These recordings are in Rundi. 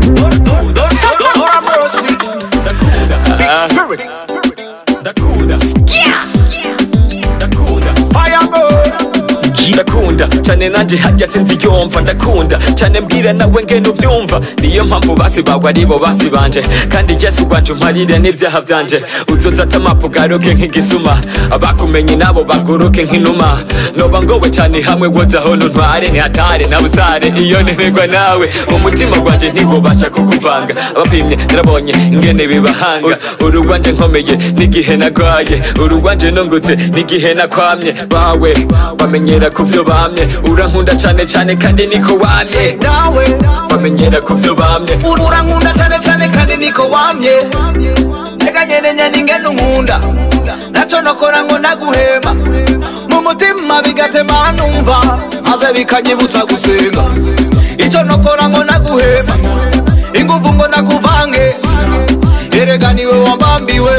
Lord have mercy. Big spirit. ndakunda ndakunda Fire burn. ndakunda cyane nanjye harya sinzi yomva ndakunda cyane mbwira nawe ngene ubyumva niyo mpamvu basi bawe aribo basi banje kandi yesu rwanje umparire n'ibyaha byanje uzoza atamapu garuke nk'igisuma abakumenye nabo baguruke nk'inuma noba ngowe cyane hamwe woza aho ntware ntihatare na busare iyo ntemerwa nawe umutima gwanjye ntibubasha kukuvanga abapimye narabonye ingene bibahanga uru rwanje nkomeye n'igihe nagwaye uru rwanje nungutse n'igihe nakwamye bawe bamenyera ku vyo bamye urankunda cane cane kandi niko wamye Nawe. bamenyera ku vyo bamye urankunda cyane cyane kandi niko wamye reka nyene nyene ingene unkunda naco nokora ngo naguhema mu mutima bigatema numva maze bikanyibutsa gusenga ico nokora ngo naguhema inguvu ngo nakuvange erega niwe wambambiwe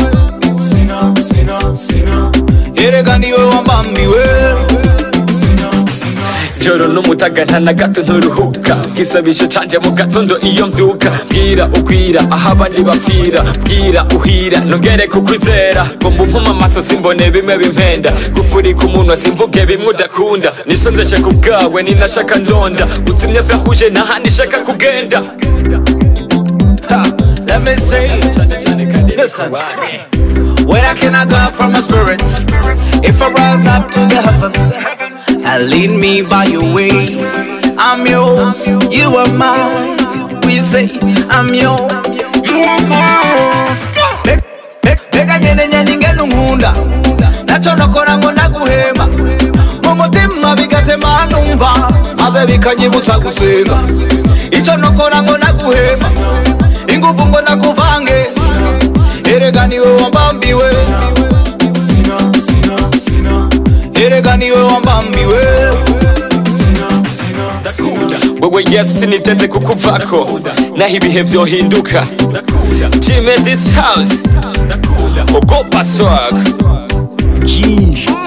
erega niwe wambambiwe joro n'umutaga nta na gato nturuhuka bwisabisho canje mu gatondo iyo mvyuka bwira ukwira aho abandi bapfira bwira uhira nongere kukwizera ngo mbumpuma amaso simbone bimwe bimpenda gufurika umunwa simvuge bimwe udakunda nisondeshe ku bwawe ninashaka ndonda uzimye vyahuje n'ahandi shaka kugenda Let me say, listen. Where can I go from my spirit? If I rise up to the heaven, and lead me by your way. I'm yours, you are mine. We say, I'm yours, you are mine. Reka nyene nyene ingene unkunda naco nokora ngo naguhema mu mutima bigatema numva maze bikanyibutsa gusenga ico nokora ngo naguhema inguvu ngo nakuvange erega niwe wambambiwe erega niwe wambambiwe wewe yesu siniteze kukuvako naho ibihe vyohinduka jime this house ogopa swag Jeez.